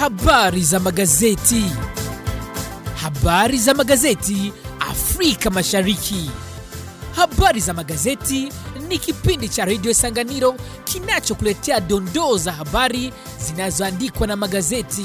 Habari za magazeti. Habari za magazeti Afrika Mashariki. Habari za magazeti ni kipindi cha redio Sanganiro kinachokuletea dondoo za habari zinazoandikwa na magazeti.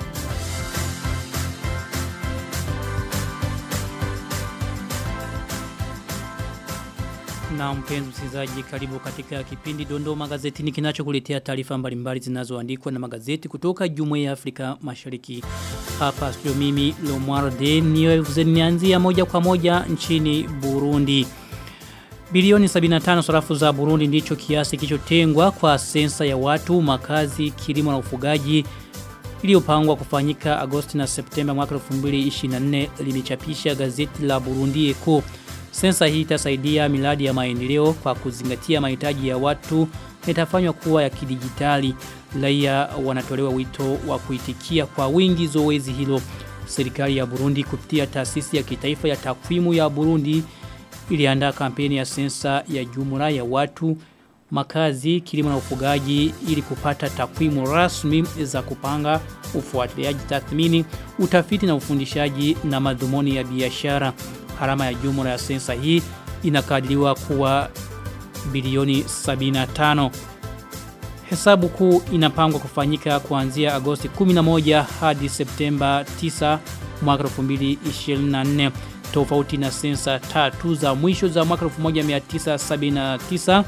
Na mpenzi msikilizaji, karibu katika kipindi Dondoo Magazetini kinachokuletea taarifa mbalimbali zinazoandikwa na magazeti kutoka Jumuiya ya Afrika Mashariki. Hapa studio mimi Lomwarde nianzia moja kwa moja nchini Burundi. Bilioni 75 sarafu za Burundi ndicho kiasi kilichotengwa kwa sensa ya watu, makazi, kilimo na ufugaji iliyopangwa kufanyika Agosti na Septemba mwaka 2024 limechapisha gazeti la Burundi Echo. Sensa hii itasaidia miradi ya maendeleo kwa kuzingatia mahitaji ya watu na itafanywa kuwa ya kidijitali. Raia wanatolewa wito wa kuitikia kwa wingi zoezi hilo. Serikali ya Burundi kupitia taasisi ya kitaifa ya takwimu ya Burundi iliandaa kampeni ya sensa ya jumla ya watu, makazi, kilimo na ufugaji ili kupata takwimu rasmi za kupanga ufuatiliaji tathmini, utafiti na ufundishaji na madhumuni ya biashara. Harama ya jumla ya sensa hii inakadiriwa kuwa bilioni 75. Hesabu kuu inapangwa kufanyika kuanzia Agosti 11 hadi Septemba 9 mwaka 2024 tofauti na sensa tatu za mwisho za mwaka 1979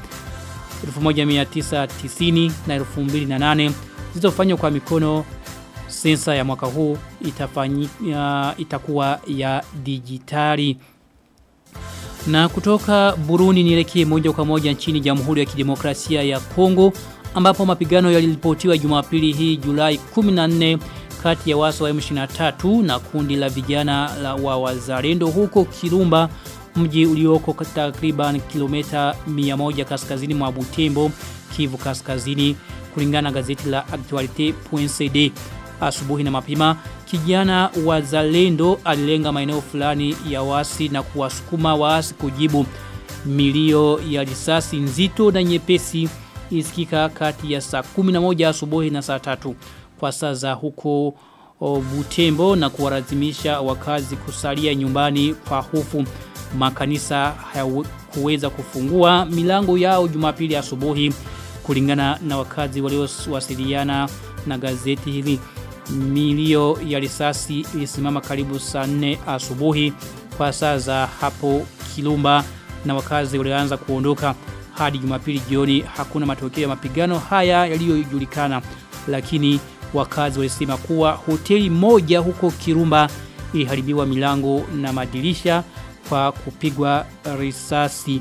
1990 na 2008 zilizofanywa kwa mikono sensa ya mwaka huu itafanyika itakuwa ya dijitali na kutoka Burundi nielekee moja kwa moja nchini Jamhuri ya Kidemokrasia ya Kongo ambapo mapigano yaliripotiwa Jumapili hii Julai 14 kati ya waso wa M23 na kundi la vijana la wa wazalendo huko Kirumba mji ulioko takriban kilomita 100 kaskazini mwa Butembo Kivu kaskazini kulingana na gazeti la Actualite.cd asubuhi na mapema kijana wa Zalendo alilenga maeneo fulani ya wasi na kuwasukuma waasi kujibu milio ya risasi nzito na nyepesi isikika kati ya saa 11 asubuhi na saa tatu kwa saa za huko o, Butembo na kuwalazimisha wakazi kusalia nyumbani kwa hofu makanisa hayakuweza kufungua milango yao Jumapili asubuhi kulingana na wakazi waliowasiliana na gazeti hili milio ya risasi ilisimama karibu saa 4 asubuhi kwa saa za hapo Kilumba na wakazi walianza kuondoka hadi Jumapili jioni hakuna matokeo ya mapigano haya yaliyojulikana lakini wakazi walisema kuwa hoteli moja huko Kirumba iliharibiwa milango na madirisha kwa kupigwa risasi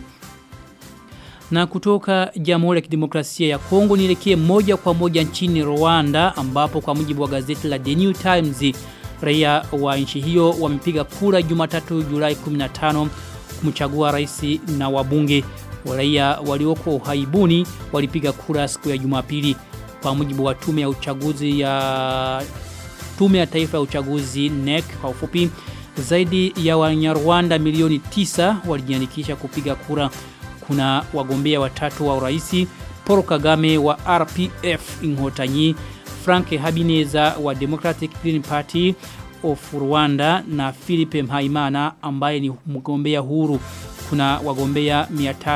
na kutoka Jamhuri ya Kidemokrasia ya Kongo nielekee moja kwa moja nchini Rwanda ambapo kwa mujibu wa gazeti la The New Times raia wa nchi hiyo wamepiga kura Jumatatu Julai 15 kumchagua rais na wabunge. Raia walioko uhaibuni walipiga kura siku ya Jumapili kwa mujibu wa tume ya uchaguzi ya tume ya taifa ya uchaguzi NEC kwa ufupi zaidi ya Wanyarwanda milioni tisa walijiandikisha kupiga kura kuna wagombea watatu wa uraisi Paul Kagame wa RPF Inhotanyi Frank Habineza wa Democratic Green Party of Rwanda na Philippe Mhaimana ambaye ni mgombea huru kuna wagombea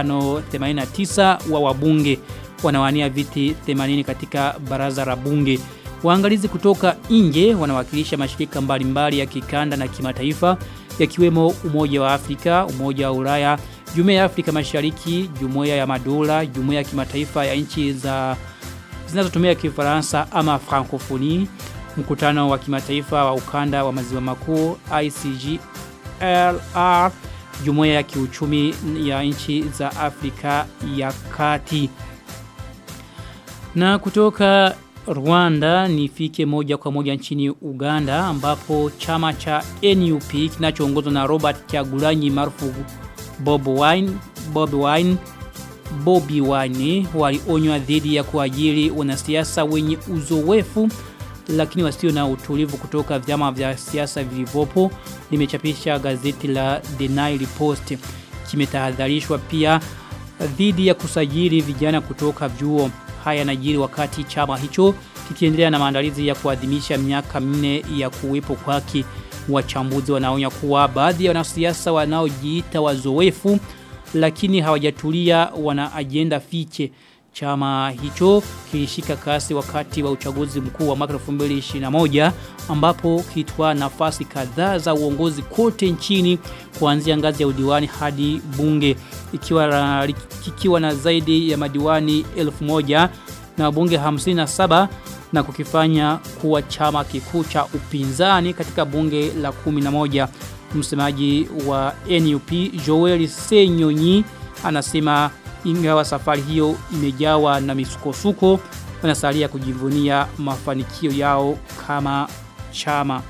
589 wa wabunge wanawania viti 80 katika baraza la bunge Waangalizi kutoka nje wanawakilisha mashirika mbalimbali ya kikanda na kimataifa yakiwemo Umoja wa Afrika, Umoja wa Ulaya, Jumuiya ya Afrika Mashariki, Jumuiya ya Madola, Jumuiya ya Kimataifa ya nchi za zinazotumia Kifaransa ama Francophonie, mkutano wa kimataifa wa ukanda wa maziwa makuu ICGLR, Jumuiya ya Kiuchumi ya nchi za Afrika ya Kati. Na kutoka Rwanda nifike moja kwa moja nchini Uganda ambapo chama cha NUP kinachoongozwa na Robert Kyagulanyi maarufu Bob Wine, Bob Wine, Bobby Wine walionywa dhidi ya kuajiri wanasiasa wenye uzoefu lakini wasio na utulivu kutoka vyama vya siasa vilivyopo limechapisha gazeti la The Nile Post kimetahadharishwa pia dhidi ya kusajili vijana kutoka vyuo haya najiri wakati chama hicho kikiendelea na maandalizi ya kuadhimisha miaka minne ya kuwepo kwake. Wachambuzi wanaonya kuwa baadhi ya wanasiasa wanaojiita wazoefu lakini hawajatulia wana ajenda fiche. Chama hicho kilishika kasi wakati wa uchaguzi mkuu wa mwaka 2021 ambapo kilitwaa nafasi kadhaa za uongozi kote nchini kuanzia ngazi ya udiwani hadi bunge ikiwa kikiwa na zaidi ya madiwani 1000 na wabunge 57 na kukifanya kuwa chama kikuu cha upinzani katika bunge la 11 msemaji wa NUP Joel Senyonyi anasema ingawa safari hiyo imejawa na misukosuko wanasalia kujivunia mafanikio yao kama chama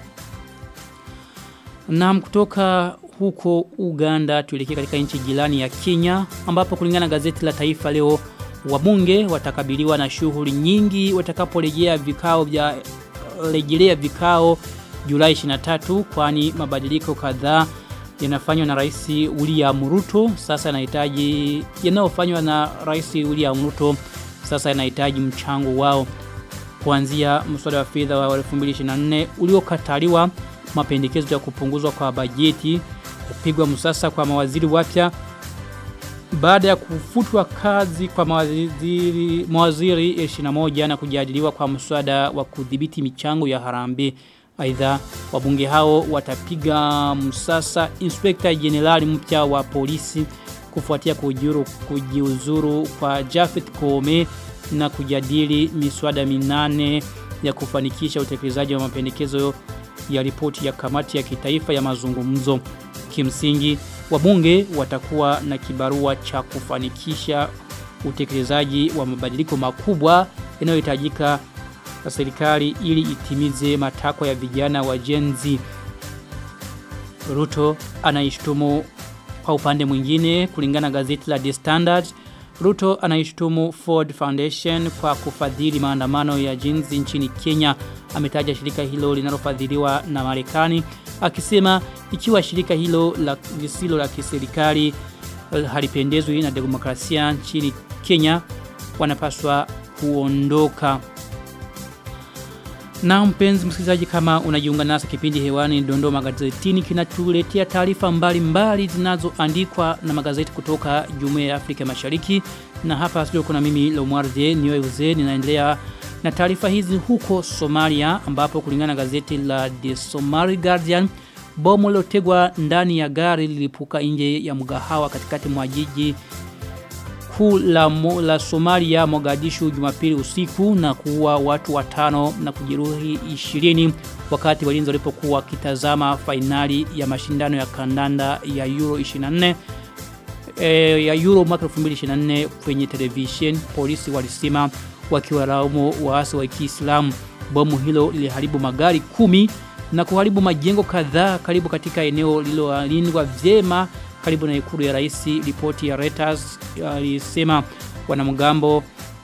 na kutoka huko Uganda tuelekea katika nchi jirani ya Kenya ambapo kulingana na gazeti la Taifa leo wabunge watakabiliwa na shughuli nyingi watakaporejea vikao vya rejelea vikao Julai 23 kwani mabadiliko kadhaa yanafanywa na Rais William Ruto sasa yanahitaji yanayofanywa na Rais William Ruto sasa yanahitaji mchango wao kuanzia mswada wa fedha wa 2024 uliokataliwa mapendekezo ya kupunguzwa kwa bajeti kupigwa msasa kwa mawaziri wapya baada ya kufutwa kazi kwa mawaziri mawaziri 21 na kujadiliwa kwa mswada wa kudhibiti michango ya harambee Aidha wabunge hao watapiga msasa inspekta jenerali mpya wa polisi kufuatia kujiuru, kujiuzuru kwa Jafet Kome na kujadili miswada minane ya kufanikisha utekelezaji wa mapendekezo ya ripoti ya kamati ya kitaifa ya mazungumzo. Kimsingi wabunge watakuwa na kibarua cha kufanikisha utekelezaji wa mabadiliko makubwa yanayohitajika na serikali ili itimize matakwa ya vijana wa jenzi. Ruto anaishtumu kwa upande mwingine kulingana gazeti la The Standard. Ruto anaishtumu Ford Foundation kwa kufadhili maandamano ya jinsi nchini Kenya. Ametaja shirika hilo linalofadhiliwa na Marekani akisema ikiwa shirika hilo la lisilo la kiserikali halipendezwi na demokrasia nchini Kenya wanapaswa kuondoka. Na mpenzi msikilizaji kama unajiunga nasi kipindi hewani Dondoo magazetini kinatuletea taarifa mbalimbali zinazoandikwa na magazeti kutoka Jumuiya ya Afrika Mashariki na hapa studio kuna mimi Lomwarde Niweuze ninaendelea na taarifa hizi huko Somalia ambapo kulingana na gazeti la The Somali Guardian bomu lilotegwa ndani ya gari lilipuka nje ya mgahawa katikati mwa jiji kuu la, la Somalia Mogadishu Jumapili usiku na kuua watu watano na kujeruhi 20 wakati walinzi walipokuwa wakitazama fainali ya mashindano ya kandanda ya Euro 24 e, ya Euro mwaka 2024 kwenye television polisi walisema wakiwalaumu waasi wa Kiislamu bomu hilo liliharibu magari kumi na kuharibu majengo kadhaa karibu katika eneo lililolindwa vyema karibu na ikulu ya rais ripoti ya Reuters alisema wanamgambo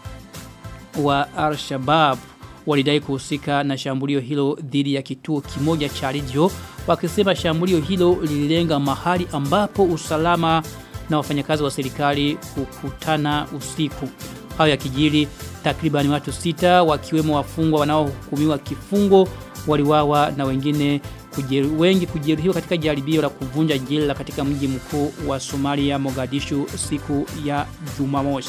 wa Al-Shabaab walidai kuhusika na shambulio hilo dhidi ya kituo kimoja cha redio wakisema shambulio hilo lililenga mahali ambapo usalama na wafanyakazi wa serikali hukutana usiku hayo yakijiri takriban watu sita wakiwemo wafungwa wanaohukumiwa kifungo waliwawa na wengine kujeru, wengi kujeruhiwa katika jaribio la kuvunja jela katika mji mkuu wa Somalia Mogadishu siku ya Jumamosi.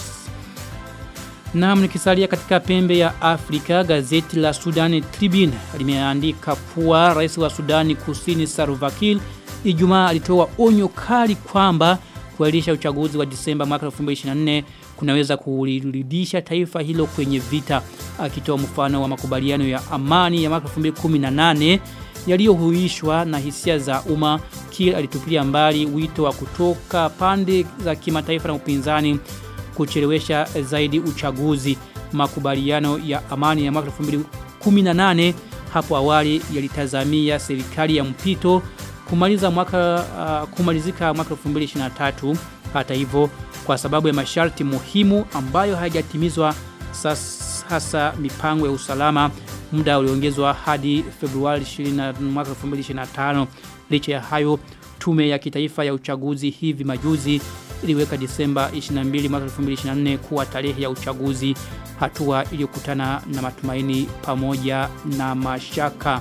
Na nikisalia katika pembe ya Afrika gazeti la Sudan Tribune limeandika kuwa rais wa Sudani Kusini Salva Kiir Ijumaa alitoa onyo kali kwamba kuahirisha uchaguzi wa Disemba mwaka 2024 kunaweza kulirudisha taifa hilo kwenye vita akitoa mfano wa makubaliano ya amani ya mwaka 2018 yaliyohuishwa na hisia za umma Kiir alitupilia mbali wito wa kutoka pande za kimataifa na upinzani kuchelewesha zaidi uchaguzi makubaliano ya amani ya mwaka 2018 hapo awali yalitazamia serikali ya mpito kumaliza mwaka uh, kumalizika mwaka 2023 hata hivyo kwa sababu ya masharti muhimu ambayo hayajatimizwa hasa mipango ya usalama muda uliongezwa hadi Februari 20 mwaka 2025 licha ya hayo Tume ya kitaifa ya uchaguzi hivi majuzi iliweka Disemba 22 mwaka 2024 kuwa tarehe ya uchaguzi hatua iliyokutana na matumaini pamoja na mashaka.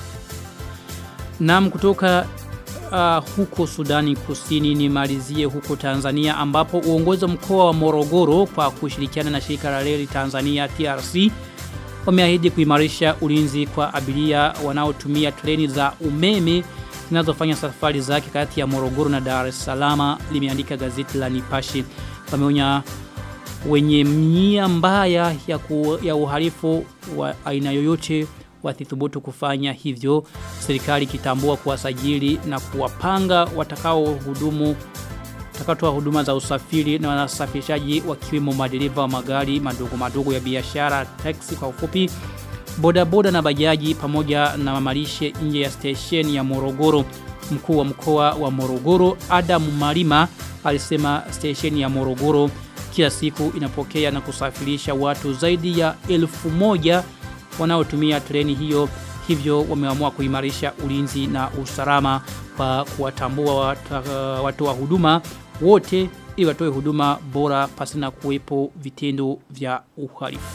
Naam kutoka uh, huko Sudani Kusini nimalizie huko Tanzania ambapo uongozi wa mkoa wa Morogoro kwa kushirikiana na shirika la reli Tanzania TRC wameahidi kuimarisha ulinzi kwa abiria wanaotumia treni za umeme zinazofanya safari zake kati ya Morogoro na Dar es Salaam limeandika gazeti la Nipashe wameonya wenye nia mbaya ya, ku, ya uhalifu wa aina yoyote wathithubutu kufanya hivyo serikali kitambua kuwasajili na kuwapanga watakao hudumu takatoa huduma za usafiri na wasafirishaji wakiwemo madereva wa magari madogo madogo ya biashara taxi kwa ufupi bodaboda na bajaji pamoja na mamalishe nje ya stesheni ya Morogoro mkuu wa mkoa wa Morogoro Adam Malima alisema stesheni ya Morogoro kila siku inapokea na kusafirisha watu zaidi ya elfu moja wanaotumia treni hiyo hivyo wameamua kuimarisha ulinzi na usalama kwa kuwatambua watu wa huduma wote ili watoe huduma bora pasina kuwepo vitendo vya uhalifu.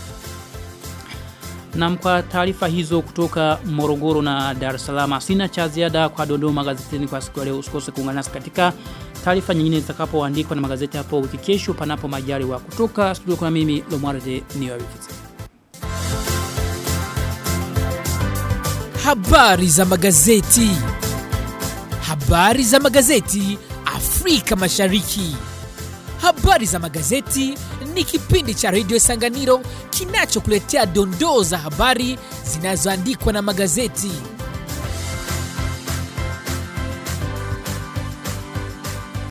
Na kwa taarifa hizo kutoka Morogoro na Dar es Salaam sina cha ziada kwa dondoo magazetini kwa siku ya leo usikose kuungana nasi katika taarifa nyingine zitakapoandikwa na magazeti hapo wiki kesho panapo majaliwa kutoka studio kuna mimi Lomwarde Niwabikiza. Habari za magazeti. Habari za magazeti Afrika Mashariki. Habari za magazeti ni kipindi cha redio Sanganiro kinachokuletea dondoo za habari zinazoandikwa na magazeti.